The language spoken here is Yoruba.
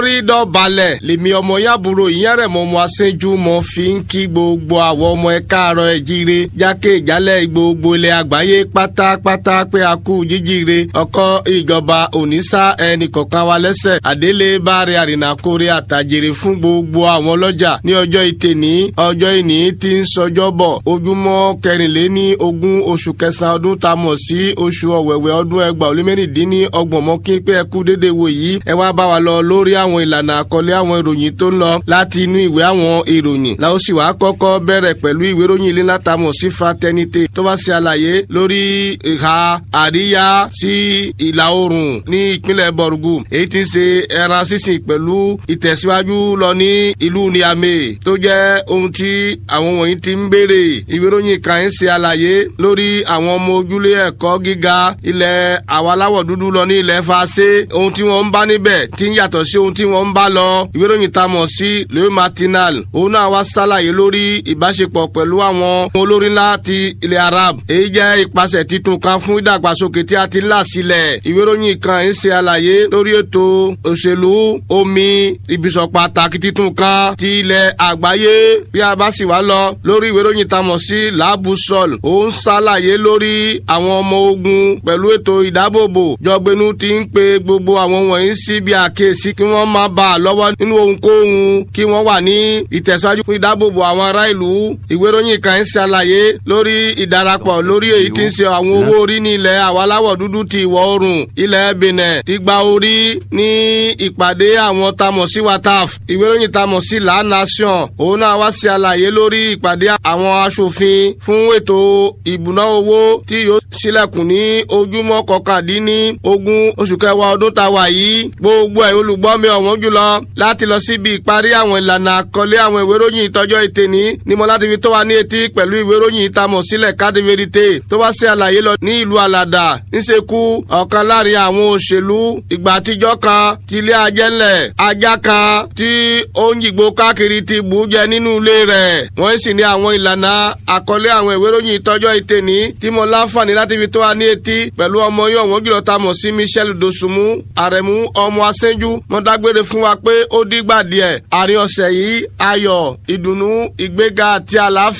rí dọ̀balẹ̀ lèmi ọmọ yàbúrò ìyẹ́rẹ̀ mọ́ ọmọ aṣẹ́jú mọ́ fi ń kí gbogbo àwọn ọmọ ẹ káàárọ̀ ẹ jíire jákè ìjálẹ̀ gbogbo ilẹ̀ àgbáyé pátápátá pé a kú jíjíire ọkọ ìjọba òníṣà ẹnì kọ̀ọ̀kan wa lẹ́sẹ̀ àdélé báre àrìnàkórè àtàjèrè fún gbogbo àwọn ọlọ́jà ní ọjọ́ ìtẹ̀ní ọjọ́ ìní tí ń sọjọ́ bọ̀ ojúmọ́ kẹrìnléní ogún oṣù kẹsàn-án ọdún tá a mọ̀ sí oṣù ọ̀wẹ̀wẹ̀ ọdún ẹgbàá ó lé mẹ́rìndínní ọgbọ̀n mọ́ kí pé ẹ kú dédé wò yìí ẹ wá bá wa lọ lórí àwọn ìlànà àkọlé àwọn ìròyìn tó ń lọ láti inú ìwé àwọn ìròyìn la ó sì wá kọ́kọ́ bẹ̀rẹ̀ pẹ̀lú ìwé ìròyìn ilé látàmọ̀ sí fraternité tó bá ṣe àlàyé lórí ìhà àríyá sí ìlà oòrùn ní ìpínlẹ̀ bọ̀rùgù èyí tí ń ṣe ẹran sísìn pẹ̀lú ìtẹ̀síwájú lọ ní ìlú niamey tó jẹ́ ohun tí àwọn wọ̀nyí ti ń béèrè ìwé ìròyìn kan ń ṣe àlàyé lórí àwọn ọmọ ojúlé ẹ̀kọ́ gíga ilẹ̀ àwọn aláwọ̀ dúdú lọ ní ilẹ̀ fàṣẹ ohun tí wọ́n ń bá níbẹ̀ tí ń yàtọ̀ sí ohun tí wọ́n ń bá lọ ìwé ìròyìn tá a mọ̀ sí leo martinal òun náà wá ṣàlàyé lórí ìbáṣepọ̀ pẹ̀lú àwọn olórí ńlá ti ilẹ̀ arab èyí jẹ́ ìpasẹ̀ titun kan fún ìdàgbàsókè tí a ti là sílẹ̀ ìwé ìròyìn kan ń ṣe àlàyé lórí ètò òṣèlú omi ìbísọ̀ pàtàkì titun kan ti ilẹ̀ àgbáyé bí a bá sì wá lọ lórí ìwé ìròyìn tá a mọ̀ sí làbùsọ̀l òun ṣàlàyé lórí àwọn ọmọ ogun pẹ̀lú ètò ìdábòbò jọgbẹ́nu ti ń pe gbogbo àwọn wọ̀nyí sí bí àkíyèsí kí wọ́n má bà á lọ́wọ́ nínú ohunkóhun kí wọ́n wà ní ìtẹ̀síwájú fún ìdábòbò àwọn ará ìlú ìwé ìròyìn kan ń ṣàlàyé lórí ìdarapọ̀ lórí èyí tí ń ṣe àwọn owó orí ní ilẹ̀ àwọn aláwọ̀ dúdú ti ìwọ̀ oòrùn ilẹ̀ benin ti gba orí ní ìpàdé àwọn tamọ̀ sí wataf ìwé ìròyìn tamọ̀ sí la nation òun náà wá ṣe àlàyé lórí ìpàdé àwọn aṣòfin fún ètò ìbùná owó tí yóò sílẹ̀kùn ní ojúmọ́ kọkàndínní ogún oṣù kẹwàá ọdún tá a wà yìí gbogbo ẹ̀ olùgbọ́ mi ọ̀wọ́n jùlọ láti lọ síbi ìparí àwọn ìlànà àkọlé àwọn ìwé ìròyìn ìtọ́jọ́ ìtẹ̀ní ni mo láti fi tó wa ní etí pẹ̀lú ìwé ìròyìn ìtamọ̀ sílẹ̀ kádìvérité tó wá sí àlàyé lọ ní ìlú àlàdà ńṣekú ọ̀kan láàrin àwọn òṣèlú ìgbà àtijọ́ kan ti ilé ajẹ́lẹ̀ ajá kan tí ó ń yìgbó káàkiri ti bù ú jẹ nínú ilé rẹ̀ wọ́n sì ní àwọn ìlànà àkọlé àwọn ìwé ìròyìn ìtọ́jọ́ ìtẹ̀ní tí mo láǹfààní láti fi tó wa ní etí pẹ̀lú ọmọ yóò wọ́n jùlọ ta mọ̀ sí michel dosunmu àrẹ̀mú ọmọ asẹ́njú mo dágbére fún wa pé ó dígbà díẹ̀ àárín ọ̀sẹ̀ yìí ayọ̀ ìdùnnú ìgbéga àti àlàáfíà